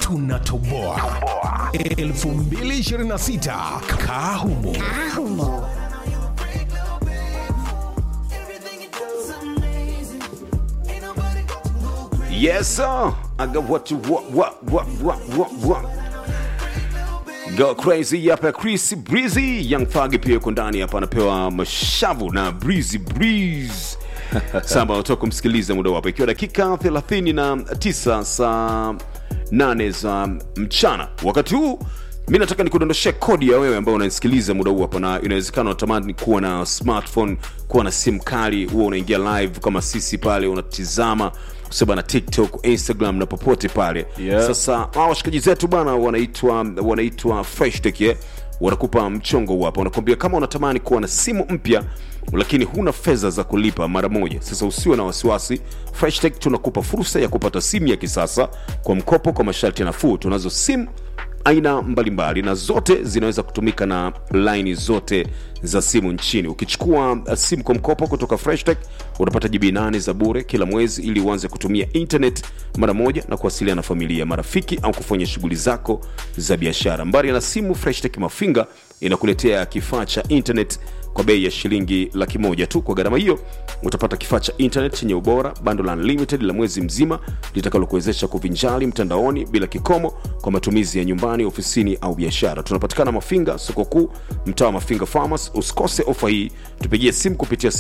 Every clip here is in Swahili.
tunatoboa 2026 kaa humo Yes, sir. I got what you want, what, what, what, what, what. Go crazy hapa Chris Breezy Young Thug pia yuko ndani hapa anapewa mashavu na Breezy Breeze samba utoka kumsikiliza muda wapo ikiwa dakika 39 saa 8 za mchana wakati huu mi nataka nikudondoshea kodi ya wewe ambao unanisikiliza muda huu hapa na inawezekana unatamani kuwa na smartphone kuwa na simu kali huwa unaingia live kama sisi pale unatizama kusema na tiktok instagram na popote pale Yeah. sasa hawa washikaji zetu bana wanaitwa wanaitwa freshtech eh? wanakupa mchongo huu hapa wanakuambia kama unatamani kuwa na simu mpya lakini huna fedha za kulipa mara moja sasa usiwe na wasiwasi freshtech tunakupa fursa ya kupata simu ya kisasa kwa mkopo kwa masharti nafuu tunazo simu aina mbalimbali na zote zinaweza kutumika na laini zote za simu nchini ukichukua uh, simu kwa mkopo kutoka freshtech utapata jibi 8 za bure kila mwezi ili uanze kutumia internet mara moja na kuwasiliana na familia marafiki au kufanya shughuli zako za biashara mbali na simu freshtech mafinga inakuletea kifaa cha internet kwa bei ya shilingi laki moja tu kwa gharama hiyo utapata kifaa cha internet chenye ubora bando la unlimited la mwezi mzima litakalokuwezesha kuvinjali mtandaoni bila kikomo kwa matumizi ya nyumbani ofisini au biashara tunapatikana mafinga soko kuu mtaa wa mafinga farmers usikose ofa hii tupigie simu kupitia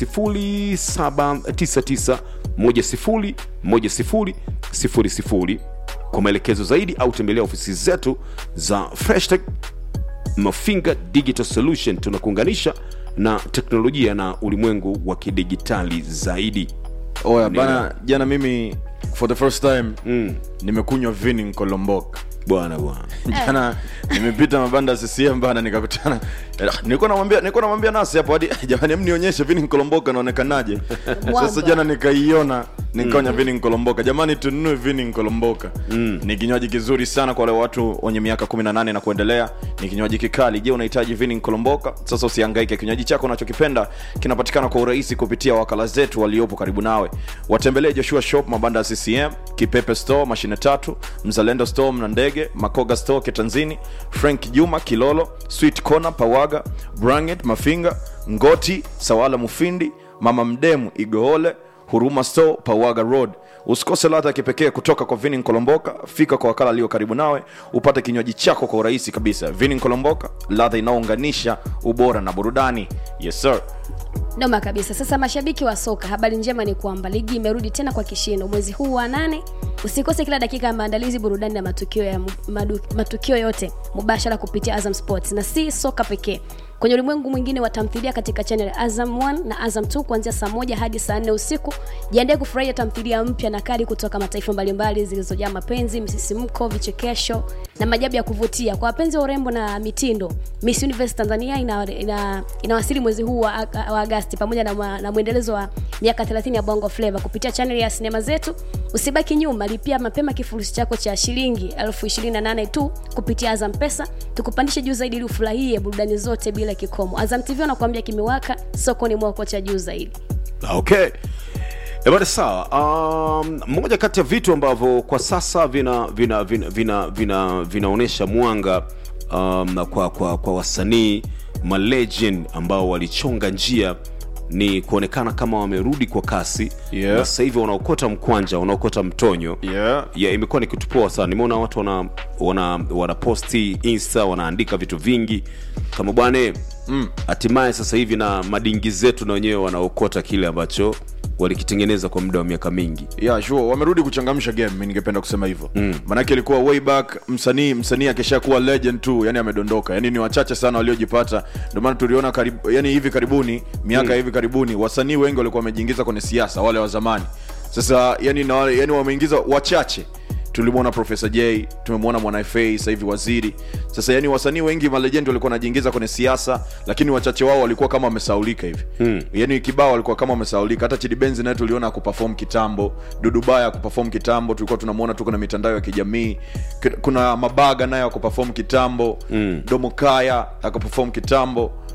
0799101000 kwa maelekezo zaidi au tembelea ofisi zetu za freshtech mafinga digital solution tunakuunganisha na teknolojia na ulimwengu wa kidigitali zaidi oya Ndio. bana jana mimi for the first time mm. nimekunywa vini nkolomboka bwana bwana jana nimepita mabanda ya ccm bana nikakutana nilikuwa namwambia nilikuwa namwambia nasi hapo hadi jamani hem nionyeshe vini nkolomboka naonekanaje sasa jana nikaiona nikaonya vini nkolomboka jamani tununue vini nkolomboka mm. ni kinywaji kizuri sana kwa wale watu wenye miaka 18 na kuendelea ni kinywaji kikali je unahitaji vini nkolomboka sasa usihangaike kinywaji chako unachokipenda kinapatikana kwa urahisi kupitia wakala zetu waliopo karibu nawe watembelee joshua shop mabanda ya ccm kipepe store mashine tatu mzalendo store mna ndege makoga store ketanzini frank juma kilolo sweet corner pawaga branget mafinga ngoti sawala mufindi mama mdemu igoole huruma store pawaga road usikose ladha ya kipekee kutoka kwa vini nkolomboka fika kwa wakala aliyo karibu nawe upate kinywaji chako kwa urahisi kabisa vini nkolomboka ladha inayounganisha ubora na burudani yes sir noma kabisa sasa mashabiki wa soka habari njema ni kwamba ligi imerudi tena kwa kishindo mwezi huu wa nane usikose kila dakika ya maandalizi burudani na matukio, ya, madu, matukio yote mubashara kupitia azam sports na si soka pekee kwenye ulimwengu mwingine wa tamthilia katika channel ya azam 1 na azam 2 kuanzia saa moja hadi saa nne usiku jiandae kufurahia tamthilia mpya na kali kutoka mataifa mbalimbali zilizojaa mapenzi msisimko vichekesho na majabu ya kuvutia kwa wapenzi wa urembo na mitindo miss universe tanzania inawasili ina, ina inawasili mwezi huu wa, wa agasti pamoja na, mwa- na mwendelezo wa miaka 30 ya bongo flava kupitia channel ya sinema zetu usibaki nyuma lipia mapema kifurushi chako cha shilingi 28 tu kupitia azam pesa tukupandishe juu zaidi ili ufurahie burudani zote bila kikomo azam tv wanakuambia kimewaka sokoni mwako cha juu zaidi okay ebada sawa um, moja kati ya vitu ambavyo kwa sasa vina vina vina vina vina vinaonyesha mwanga um, kwa, kwa, kwa wasanii malegend ambao walichonga njia ni kuonekana kama wamerudi kwa kasi Yeah. na sasa hivi wanaokota mkwanja wanaokota mtonyo yeah. yeah, imekuwa ni kitu poa sana nimeona watu wana wana wanaposti insta wanaandika vitu vingi kama bwane hatimaye sasa hivi na madingi zetu na wenyewe wanaokota kile ambacho walikitengeneza kwa muda wa miaka mingi yeah, sure. wamerudi kuchangamsha game mi ningependa kusema hivyo mm. manake ilikuwa way back msanii msanii akishakuwa legend tu yani amedondoka yani ni wachache sana waliojipata ndio maana tuliona karibu, yani hivi karibuni miaka mm. hivi karibuni wasanii wengi walikuwa wamejiingiza kwenye siasa wale wa zamani sasa yani, na, wale- yani wameingiza wachache tulimwona profesa j tumemwona mwana fa sasa hivi waziri sasa yani wasanii wengi malejendi walikuwa wanajiingiza kwenye siasa lakini wachache wao walikuwa kama wamesaulika hivi hmm. yani kibao walikuwa kama wamesaulika hata chidibenzi naye tuliona akuperform kitambo dudubaya akuperform kitambo tulikuwa tunamwona tu kwenye mitandao ya kijamii K- kuna mabaga naye akuperform kitambo hmm. domokaya akaperform kitambo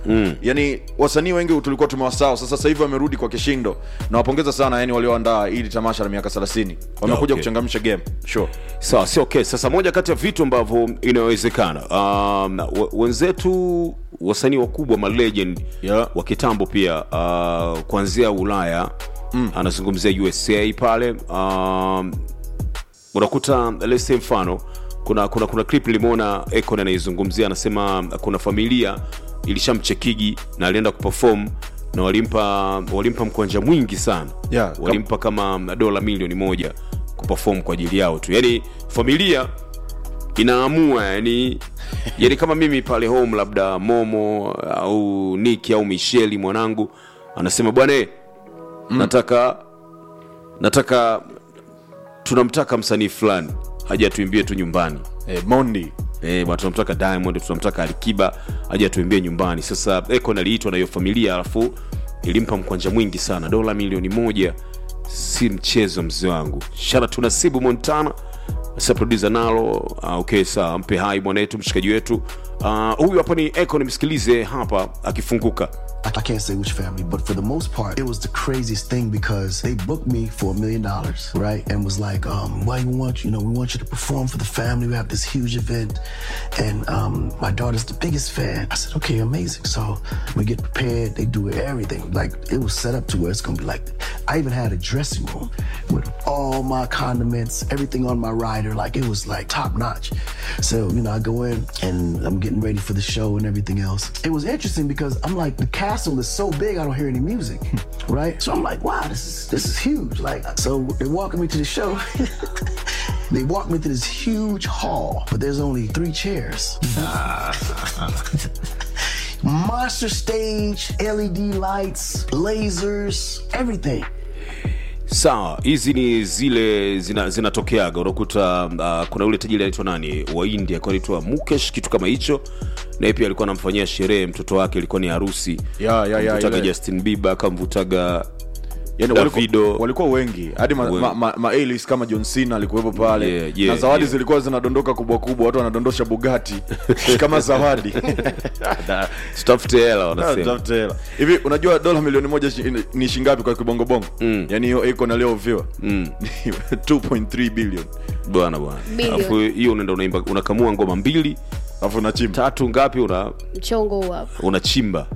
mm. yani wasanii wengi tulikuwa tumewasahau sasa sasa hivi wamerudi kwa kishindo nawapongeza sana yani walioandaa ili tamasha la miaka 30 wamekuja Okay. kuchangamsha game sure sawa sio okay sasa moja kati ya vitu ambavyo inawezekana um, w- wenzetu wasanii wakubwa malegend Yeah. wa kitambo pia uh, kuanzia ulaya mm. anazungumzia usa pale um, unakuta let's say mfano kuna kuna kuna clip limeona Akon anaizungumzia anasema kuna familia ilishamchekigi na alienda kuperform na walimpa walimpa mkwanja mwingi sana Yeah, kam- walimpa kama dola milioni moja kuperform kwa ajili yao tu yani familia inaamua yani yani kama mimi pale home labda momo au niki au misheli mwanangu anasema bwana eh, nataka nataka tunamtaka msanii fulani aje atuimbie tu nyumbani eh, mondi Eh, bwana, tunamtaka diamond tunamtaka alikiba aje atuimbie nyumbani sasa Akon aliitwa na hiyo familia alafu ilimpa mkwanja mwingi sana dola milioni moja si mchezo mzee wangu shara tunasibu montana sa producer nalo uh, okay sawa mpe hai mwanetu mshikaji wetu uh, huyu hapa ni Akon msikilize hapa akifunguka I I can't say which family, but for the most part, it was the craziest thing because they booked me for a million dollars, right? And was like, um, "Why you want you know we want you to perform for the family. We have this huge event, and um, my daughter's the biggest fan." I said, "Okay, amazing." So we get prepared. They do everything. Like it was set up to where it's gonna be like. I even had a dressing room with all my condiments, everything on my rider. Like it was like top notch. So you know, I go in and I'm getting ready for the show and everything else. It was interesting because I'm like the castle is so big I don't hear any music, right? So I'm like, wow, this is this is huge. Like, so they're walking me to the show. they walk me to this huge hall, but there's only three chairs. Monster stage, LED lights, lasers, everything. sawa hizi ni zile zina- zinatokeaga unakuta uh, kuna yule tajiri anaitwa nani wa india alikuwa anaitwa mukesh kitu kama hicho naye pia alikuwa anamfanyia sherehe mtoto wake ilikuwa ni harusi Ya, ya, ya, Akamvutaga ile. justin bieber akamvutaga yani Davido. walikuwa, walikuwa wengi hadi ma, Wengi. ma, ma, ma A-list kama john cena alikuwepo pale Yeah, yeah, na zawadi yeah. zilikuwa zinadondoka kubwa kubwa watu wanadondosha bugati kama zawadi tutafute hela Ah, wanasema tafute hela. hivi unajua dola milioni moja shi- ni shingapi kwa kibongobongo mm. yani hiyo iko nalioviwa mm. 2.3 billion bwana bwana Bilioni. alafu hiyo unaenda unaimba unakamua ngoma mbili alafu nachimba tatu ngapi una mchongo huu hapa unachimba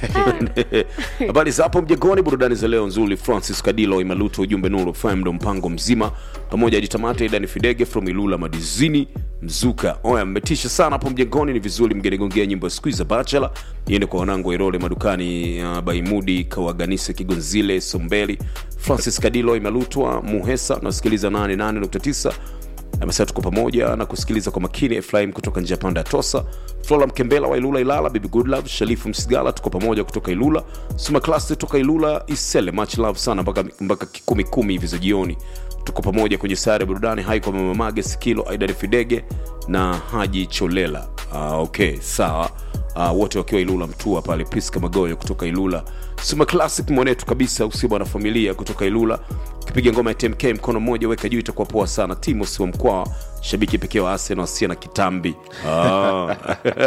habari za hapo mjengoni burudani za leo nzuri francis kadilo imaluto ujumbe nuru fm ndo mpango mzima pamoja hadi tamata idani fidege from ilula madizini mzuka oya mmetisha sana hapo mjengoni ni vizuri mgenigongea nyimbo ya siku za bachelor iende kwa wanangu wairole madukani uh, baimudi kawaganise kigonzile sombeli francis kadilo imalutwa muhesa nasikiliza 88.9 amesema tuko pamoja na kusikiliza kwa makini efraim kutoka njia panda ya tosa flora mkembela wa ilula ilala bibi goodlove sharifu msigala tuko pamoja kutoka ilula suma klasi toka ilula isele much love sana mpaka mpaka kumi kumi hivi za jioni tuko pamoja kwenye sare ya burudani hai kwa mamamage sikilo aidari fidege na haji cholela uh, okay sawa uh, wote wakiwa ilula mtua pale priska magoyo kutoka ilula suma classic mwanetu kabisa usiba na familia kutoka ilula ukipiga ngoma ya tmk mkono mmoja weka juu itakuwa poa sana timos wa mkwaa shabiki pekee wa arsenal asia na kitambi Ah.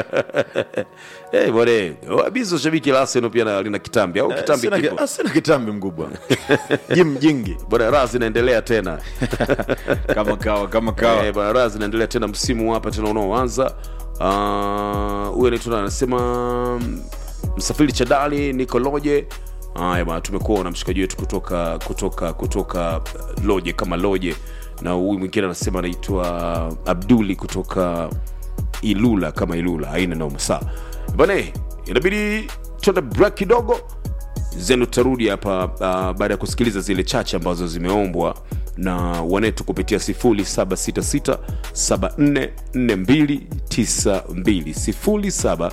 Eh, bwana wabizo shabiki la arsenal pia na- lina kitambi au kitambi Sina ki- kipo ah, sina kitambi mkubwa jim jingi bwana raha zinaendelea tena kama kawa kama kawa Eh, bwana raha zinaendelea tena msimu hapa tena unaoanza Ah, huyu anaitwa nani? anasema mm, msafiri chadali niko loje haya bwana tumekuwa na mshikaji wetu kutoka kutoka kutoka uh, loje kama loje na huyu mwingine anasema anaitwa abduli kutoka ilula kama ilula haina noma saa bana inabidi tuende break kidogo zenu tutarudi hapa uh, baada ya kusikiliza zile chache ambazo zimeombwa na wanetu kupitia 0766744292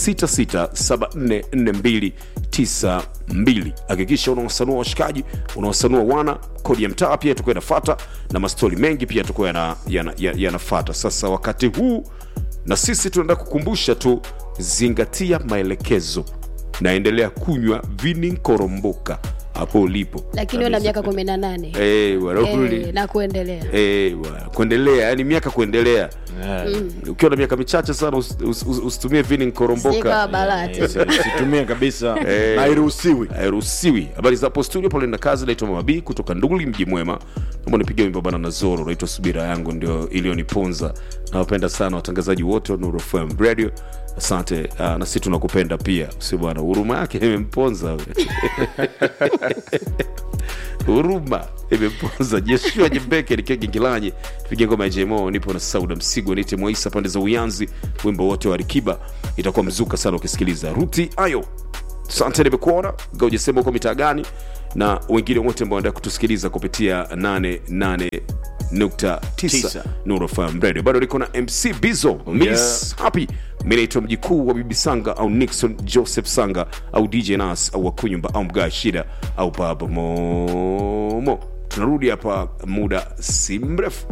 0766744292 hakikisha unawasanua washikaji unawasanua wana kodi ya mtaa pia itakuwa inafata na mastori mengi pia yatakuwa yanafata yana, yana yanafata. sasa wakati huu na sisi tunaenda kukumbusha tu zingatia maelekezo naendelea kunywa vini nkoromboka hapo ulipo lakini una miaka kumi na nane Eh, bwana, uli- Eh, na kuendelea Eh, bwana, kuendelea yani miaka kuendelea ukiwa na miaka michache sana us- us- us- usitumie vini sikawa nkoromboka balati situmie kabisa Eh. na hairuhusiwi hairuhusiwi habari za hapo studio pale na kazi naitwa mamabii kutoka nduli mji mwema naomba nipigia wimbo bana na zoro naitwa subira yangu ndio iliyoniponza nawapenda sana watangazaji wote wa Nuru FM radio asante uh, na sisi tunakupenda pia si bwana huruma yake imemponza huruma imemponza jeshua jembeke nikiwa gingilanyi piga ngoma ya jmo nipo na sauda msigo nite mwaisa pande za uyanzi wimbo wote wa rikiba itakuwa mzuka sana ukisikiliza ruti ayo sante nimekuona gaujasema huko mitaa gani na wengine wote ambao wanataka kutusikiliza kupitia 88.9 Tisa. Nuru FM radio bado niko na mc bizo miss happy mi naitwa mjikuu wa bibi sanga au nixon joseph sanga au dj nas au wakunyumba au mgaa shida au baba momo tunarudi hapa muda si mrefu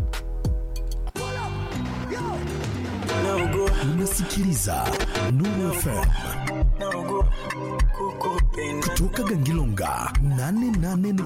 unasikiliza Nuru FM kutoka Gangilonga 88